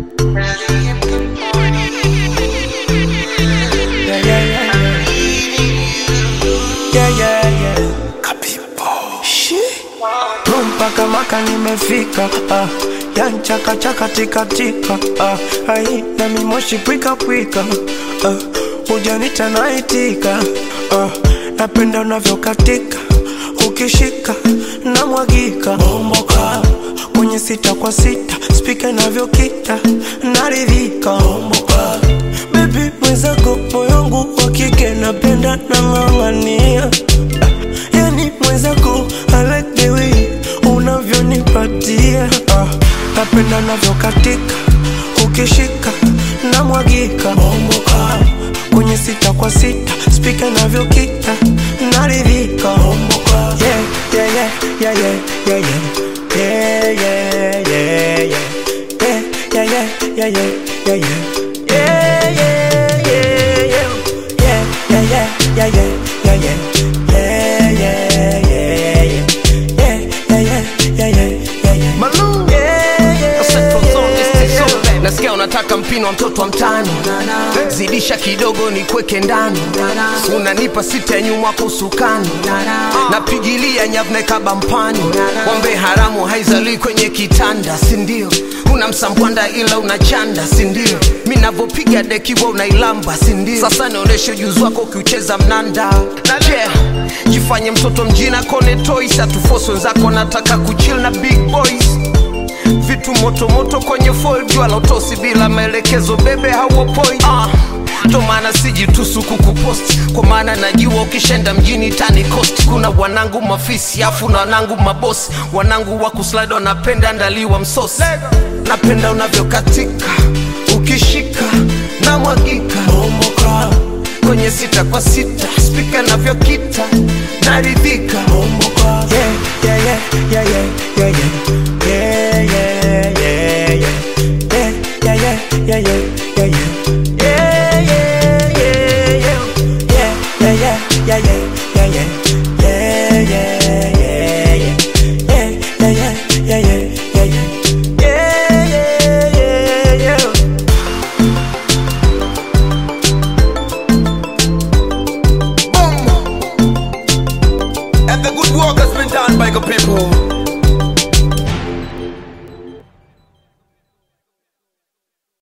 Yeah, yeah, yeah, yeah. Yeah, yeah, yeah. Shi. mpaka maka nimefika ah. yanchakachaka tikatika ah. ai na mimoshi pwika pwika ah. ujanita naitika ah. napenda unavyokatika ukishika na mwagika bomboka kwenye sita kwa sita spika inavyokita naridhika bomboka bebi mwenzako moyongu wa kike napenda nang'ang'ania yani mwenzako I like the way unavyonipatia ah, napenda navyokatika ukishika na mwagika bomboka kwenye sita kwa sita spika inavyokita naridhika bomboka yeah, yeah, yeah, yeah, yeah, yeah, yeah. Yeah, yeah, yeah, yeah. Yeah, yeah, yeah, yeah, yeah, yeah, yeah. Yeah, yeah, yeah, yeah. Yeah, yeah, yeah, yeah, yeah, yeah, yeah. Yeah, yeah, yeah, yeah. Yeah, yeah, yeah, yeah, yeah, yeah. Malou. Yeah, yeah, Central Zone, yeah, East yeah. Zone. nasikia unataka mpino wa mtoto wa mtani zidisha kidogo ni kweke ndani unanipa sita ya nyuma kwa usukani napigilia nyavne kabampani wambe haramu haizalii kwenye kitanda sindio una msambwanda ila unachanda sindio mi navyopiga dekiwa unailamba sindio sasa nionyeshe ujuzi wako ukiucheza mnanda na yeah, jifanye mtoto mjina kone toys atufosi wenzako nataka kuchill na big boys vitu motomoto kwenye foil jua la utosi bila maelekezo bebe hawo point ah. ndo maana sijitusu kukupost kwa maana najua ukishenda mjini tani cost kuna wanangu mafisi afu na wanangu mabosi wanangu wa kuslide wanapenda ndaliwa msosi napenda unavyokatika ukishika na mwagika Bomboka, kwenye sita kwa sita spika navyokita naridhika bomboka. Yeah, yeah, yeah, yeah, yeah, yeah, yeah. Yeah, yeah, yeah, yeah. Yeah, yeah, yeah, yeah, yeah, yeah, yeah. Yeah, yeah, yeah, yeah. Yeah, yeah, yeah, yeah, yeah, yeah, yeah. Yeah, yeah, yeah, yeah. Yeah, yeah, yeah, yeah, yeah, yeah, yeah. Yeah, yeah, yeah, yeah. And the good work has been done by the people.